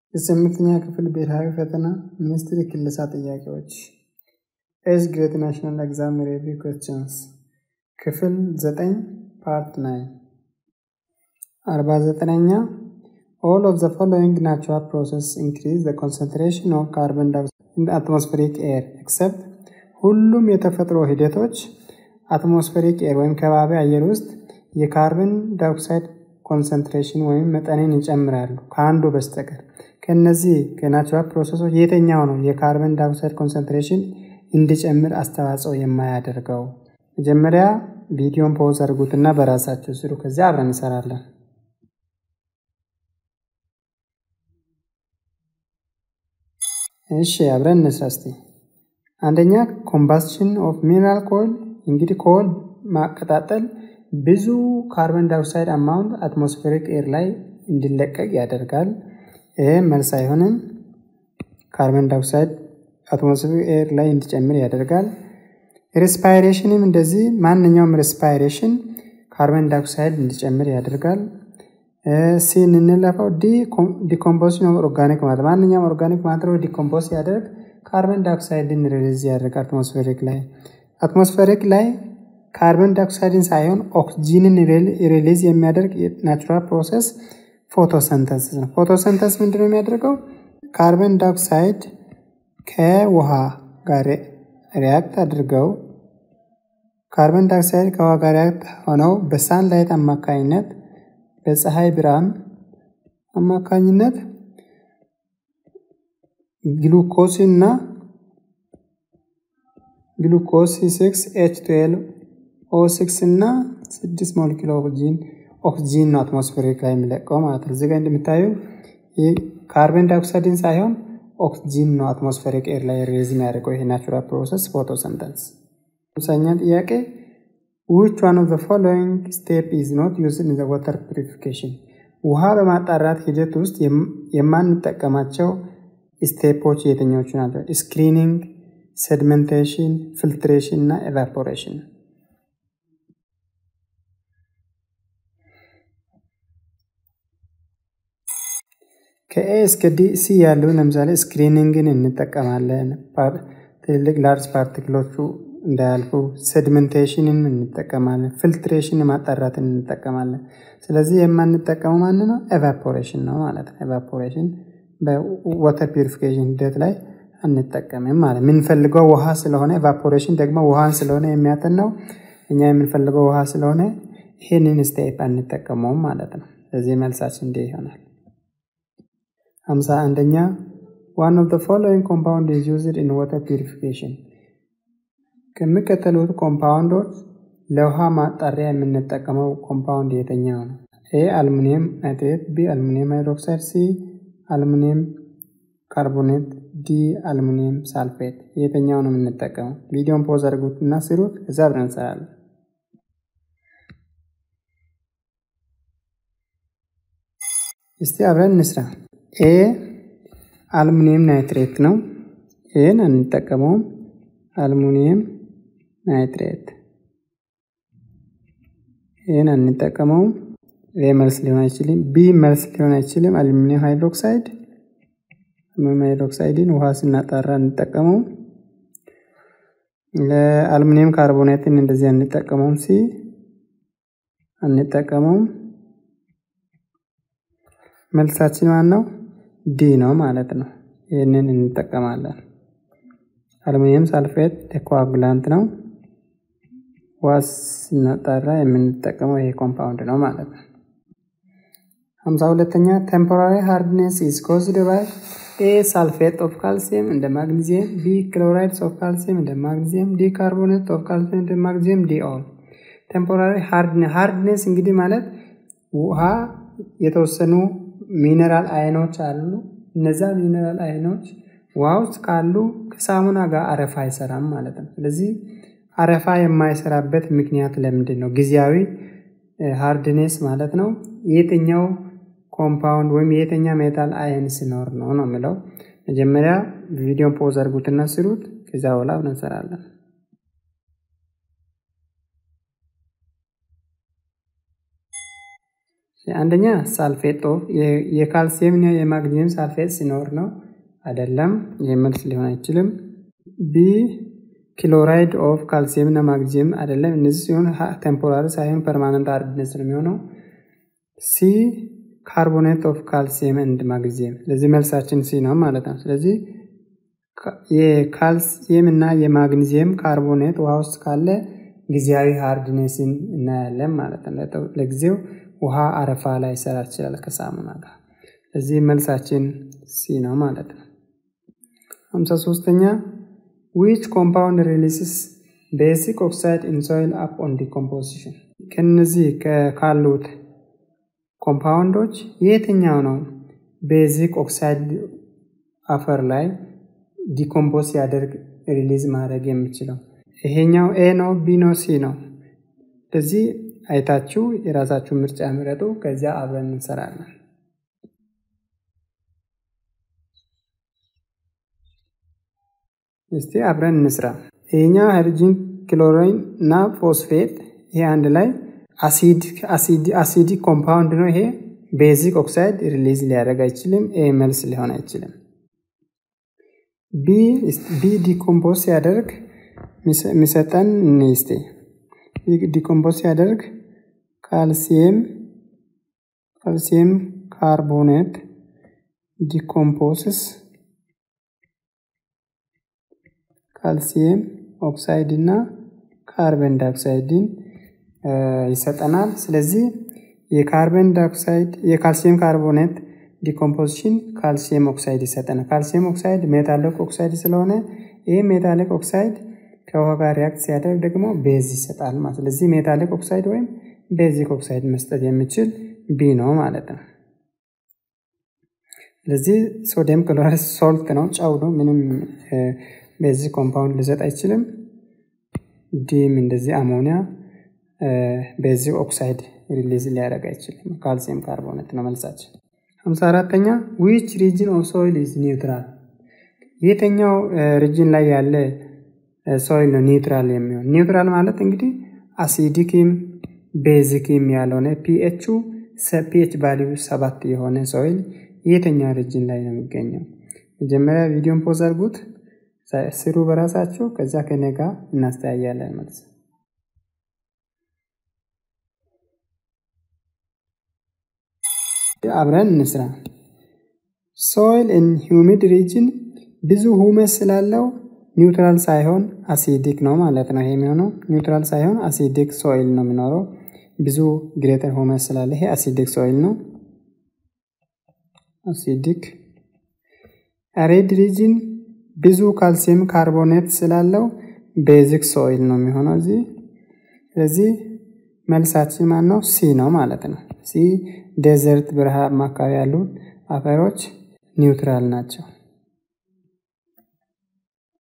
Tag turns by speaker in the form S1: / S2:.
S1: የስምንተኛ ክፍል ብሔራዊ ፈተና ሚኒስትሪ ክለሳ ጥያቄዎች ኤጅ ግሬድ ናሽናል ኤግዛም ሪቪው ኩዌስችንስ ክፍል ዘጠኝ ፓርት ናይን አርባ ዘጠነኛ ኦል ኦፍ ዘ ፎሎዊንግ ናቹራል ፕሮሰስ ኢንክሪዝ ዘ ኮንሰንትሬሽን ኦፍ ካርበን ዳይኦክሳይድ ኢን አትሞስፌሪክ ኤር ኤክሰፕት ሁሉም የተፈጥሮ ሂደቶች አትሞስፌሪክ ኤር ወይም ከባቢ አየር ውስጥ የካርበን ዳይኦክሳይድ ኮንሰንትሬሽን ወይም መጠንን ይጨምራሉ ከአንዱ በስተቀር ከነዚህ ከናቹራል ፕሮሰሶች የትኛው ነው የካርበን ዳይኦክሳይድ ኮንሰንትሬሽን እንዲጨምር አስተዋጽኦ የማያደርገው? መጀመሪያ ቪዲዮን ፖዝ አድርጉትና በራሳችሁ ስሩ። ከዚያ አብረን እንሰራለን። እሺ አብረን እንስራ እስቲ። አንደኛ ኮምባስሽን ኦፍ ሚነራል ኮይል። እንግዲህ ኮይል ማቀጣጠል ብዙ ካርበን ዳይኦክሳይድ አማውንት አትሞስፌሪክ ኤር ላይ እንዲለቀቅ ያደርጋል። ይህ መልስ አይሆንም። ካርበን ዳይኦክሳይድ አትሞስፌሪክ ኤር ላይ እንዲጨምር ያደርጋል። ሬስፓይሬሽንም እንደዚህ ማንኛውም ሬስፓይሬሽን ካርበን ዳይኦክሳይድ እንዲጨምር ያደርጋል። ሲን እንለፈው ዲኮምፖዚሽን ኦፍ ኦርጋኒክ ማለት ማንኛውም ኦርጋኒክ ማተር ዲኮምፖዝ ያደርግ ካርበን ዳይኦክሳይድን ሪሊዝ ያደርግ አትሞስፌሪክ ላይ አትሞስፌሪክ ላይ ካርበን ዳይኦክሳይድን ሳይሆን ኦክሲጂንን ሪሊዝ የሚያደርግ ናቹራል ፕሮሰስ ፎቶሰንተንስስ ነው። ፎቶሰንተንስ ምንድነው የሚያደርገው? ካርበን ዳይኦክሳይድ ከውሃ ጋር ሪያክት አድርገው ካርበን ዳይኦክሳይድ ከውሃ ጋር ሪያክት ሆነው በሳንላይት አማካኝነት በፀሐይ ብርሃን አማካኝነት ግሉኮስ እና ግሉኮስ ሲክስ ኤች ትዌልቭ ኦ ሲክስ እና ስድስት ሞለኪል ኦክሲጂን ኦክሲጂን ነው አትሞስፌሪክ ላይ የሚለቀው ማለት ነው። እዚጋ እንደምታዩ ካርበን ዳይኦክሳይድን ሳይሆን ኦክሲጂን ነው አትሞስፌሪክ ኤር ላይ ሬዝ የሚያደርገው ይሄ ናቹራል ፕሮሰስ ፎቶሰንተንስ። አምሳኛ ጥያቄ ዊች ዋን ኦፍ ዘ ፎሎዊንግ ስቴፕ ኢዝ ኖት ዩዝድ ኢን ዘ ዋተር ፒሪፊኬሽን ውሃ በማጣራት ሂደት ውስጥ የማንጠቀማቸው ስቴፖች የትኞቹ ናቸው? ስክሪኒንግ፣ ሴድመንቴሽን፣ ፊልትሬሽን እና ኤቫፖሬሽን። ከኤ እስከ ዲ ሲ ያሉ ለምሳሌ ስክሪኒንግን እንጠቀማለን፣ ትልልቅ ላርጅ ፓርቲክሎቹ እንዳያልፉ። ሴድመንቴሽንን እንጠቀማለን፣ ፊልትሬሽን ማጣራትን እንጠቀማለን። ስለዚህ የማንጠቀመው ማን ነው? ኤቫፖሬሽን ነው ማለት ነው። ኤቫፖሬሽን በዋተር ፒሪፊኬሽን ሂደት ላይ አንጠቀምም ማለት የምንፈልገው ውሃ ስለሆነ፣ ኤቫፖሬሽን ደግሞ ውሃን ስለሆነ የሚያጠን ነው። እኛ የምንፈልገው ውሃ ስለሆነ ይህንን ስቴፕ አንጠቀመውም ማለት ነው። ስለዚህ መልሳችን እንዲህ ይሆናል። ሀምሳ አንደኛ ዋን ኦፍ ዘ ፎሎዊንግ ኮምፓውንድ ኢዝ ዩዝድ ኢን ዋተር ፒሪፊኬሽን ከሚከተሉት ኮምፓውንዶች ለውሃ ማጣሪያ የምንጠቀመው ኮምፓውንድ የትኛው ነው? ኤ አልሙኒየም ናይትሬት፣ ቢ አልሙኒየም ሃይድሮክሳይድ፣ ሲ አልሙኒየም ካርቦኔት፣ ዲ አልሙኒየም ሳልፌት። የትኛው ነው የምንጠቀመው? ቪዲዮን ፖዝ አድርጉት እና ስሩት። እዛ አብረን እንሰራለን። እስቲ አብረን እንስራ። ኤ አልሙኒየም ናይትሬት ነው። ይህን አንጠቀመውም። አልሙኒየም ናይትሬት ይህን አንጠቀመውም። ይህ መልስ ሊሆን አይችልም። ቢ መልስ ሊሆን አይችልም። አሉሚኒየም ሃይድሮክሳይድ አሉሚኒየም ሃይድሮክሳይድን ውሃ ስናጣራ እንጠቀመው። ለአሉሚኒየም ካርቦኔትን እንደዚህ አንጠቀመውም። ሲ አንጠቀመውም። መልሳችን ማን ነው? ዲ ነው ማለት ነው። ይህንን እንጠቀማለን። አሉሚኒየም ሳልፌት ኮአጉላንት ነው። ውሃ ስናጣራ የምንጠቀመው ይሄ ኮምፓውንድ ነው ማለት ነው። ሀምሳ ሁለተኛ ቴምፖራሪ ሃርድኔስ ኢዝ ኮዝድ ባይ ኤ ሳልፌት ኦፍ ካልሲየም እንደ ማግኒዚየም፣ ቢ ክሎራይድስ ኦፍ ካልሲየም እንደ ማግኒዚየም፣ ዲ ካርቦኔት ኦፍ ካልሲየም እንደ ማግኒዚየም፣ ዲ ኦል። ቴምፖራሪ ሃርድኔስ እንግዲህ ማለት ውሃ የተወሰኑ ሚነራል አይኖች አሉ። እነዛ ሚነራል አይኖች ውሃ ውስጥ ካሉ ከሳሙና ጋር አረፋ አይሰራም ማለት ነው። ስለዚህ አረፋ የማይሰራበት ምክንያት ለምንድን ነው? ጊዜያዊ ሃርድኔስ ማለት ነው። የትኛው ኮምፓውንድ ወይም የትኛ ሜታል አየን ሲኖር ነው ነው የሚለው። መጀመሪያ ቪዲዮን ፖዝ አድርጉትና ስሩት። ከዚያ በኋላ አብረን እንሰራለን። አንደኛ ሳልፌት ኦፍ የካልሲየም እና የማግኒዚየም ሳልፌት ሲኖር ነው። አይደለም፣ ይህ መልስ ሊሆን አይችልም። ቢ ክሎራይድ ኦፍ ካልሲየም እና ማግኒዚየም አይደለም። እነዚህ ሲሆን ቴምፖራሪ ሳይሆን ፐርማነንት ሃርድነስ ነው የሚሆነው። ሲ ካርቦኔት ኦፍ ካልሲየም እንድ ማግኒዚየም። ስለዚህ መልሳችን ሲ ነው ማለት ነው። ስለዚህ የካልሲየም እና የማግኒዚየም ካርቦኔት ውሃ ውስጥ ካለ ጊዜያዊ ሃርድኔስን እናያለን ማለት ነው። ለጊዜው ውሃ አረፋ ላይ ይሰራ ይችላል ከሳሙና ጋር። ስለዚህ መልሳችን ሲ ነው ማለት ነው። ሀምሳ ሶስተኛ ዊች ኮምፓውንድ ሪሊስስ ቤዚክ ኦክሳይድ ኢን ሶይል አፕ ኦን ዲኮምፖዚሽን። ከነዚህ ካሉት ኮምፓውንዶች የትኛው ነው ቤዚክ ኦክሳይድ አፈር ላይ ዲኮምፖዝ ሲያደርግ ሪሊዝ ማድረግ የሚችለው? ይሄኛው ኤ ነው፣ ቢ ነው፣ ሲ ነው። ስለዚህ አይታችሁ የራሳችሁ ምርጫ ምረጡ። ከዚያ አብረን እንሰራለን። እስቲ አብረን እንስራ። ይሄኛው ሃይድሮጂን ክሎሪን እና ፎስፌት ይሄ አንድ ላይ አሲዲክ ኮምፓውንድ ነው። ይሄ ቤዚክ ኦክሳይድ ሪሊዝ ሊያደርግ አይችልም። ኤ መልስ ሊሆን አይችልም። ቢ ዲኮምፖዝ ሲያደርግ የሚሰጠን እንስቴ ዲኮምፖዝ ሲያደርግ ካልሲየም ካልሲየም ካርቦኔት ዲኮምፖስስ ካልሲየም ኦክሳይድ እና ካርበን ዳይኦክሳይድን ይሰጠናል። ስለዚህ የካርበን ዳይኦክሳይድ የካልሲየም ካርቦኔት ዲኮምፖዚሽን ካልሲየም ኦክሳይድ ይሰጠናል። ካልሲየም ኦክሳይድ ሜታሊክ ኦክሳይድ ስለሆነ ይህ ሜታሊክ ኦክሳይድ ከውሃ ጋር ሪያክት ሲያደርግ ደግሞ ቤዝ ይሰጣል ማለት ስለዚህ ሜታሊክ ኦክሳይድ ወይም ቤዚክ ኦክሳይድ መስጠት የሚችል ቢ ነው ማለት ነው። ስለዚህ ሶዲየም ክሎራይድ ሶልት ነው፣ ጨው ነው። ምንም ቤዚክ ኮምፓውንድ ሊሰጥ አይችልም። ዲም እንደዚህ አሞኒያ ቤዚክ ኦክሳይድ ሪሊዝ ሊያደርግ አይችልም። ካልሲየም ካርቦኔት ነው መልሳችን። ሀምሳ አራተኛ ዊች ሪጅን ኦፍ ሶይል ኢዝ ኒውትራል፣ የትኛው ሪጅን ላይ ያለ ሶይል ነው ኒውትራል የሚሆን? ኒውትራል ማለት እንግዲህ አሲዲክም ቤዚክም ያልሆነ ፒኤቹ ፒኤች ቫሊዩ ሰባት የሆነ ሶይል የትኛው ሪጅን ላይ ነው የሚገኘው? መጀመሪያ ቪዲዮን ፖዝ አድርጉት፣ ስሩ በራሳቸው ከዛ ከኔ ጋር እናስተያያለን ማለት ነው። አብረን እንስራ። ሶይል ኢን ሂውሚድ ሪጅን ብዙ ሁመስ ስላለው ኒውትራል ሳይሆን አሲዲክ ነው ማለት ነው። ይሄ የሚሆነው ኒውትራል ሳይሆን አሲዲክ ሶይል ነው የሚኖረው። ብዙ ግሬተር ሁመስ ስላለ ይሄ አሲዲክ ሶይል ነው። አሲዲክ አሬድ ሪጅን ብዙ ካልሲየም ካርቦኔት ስላለው ቤዚክ ሶይል ነው የሚሆነው እዚህ። ስለዚህ መልሳችን ማን ነው? ሲ ነው ማለት ነው። ሲ ዴዘርት በረሃማ አካባቢ ያሉ አፈሮች ኒውትራል ናቸው።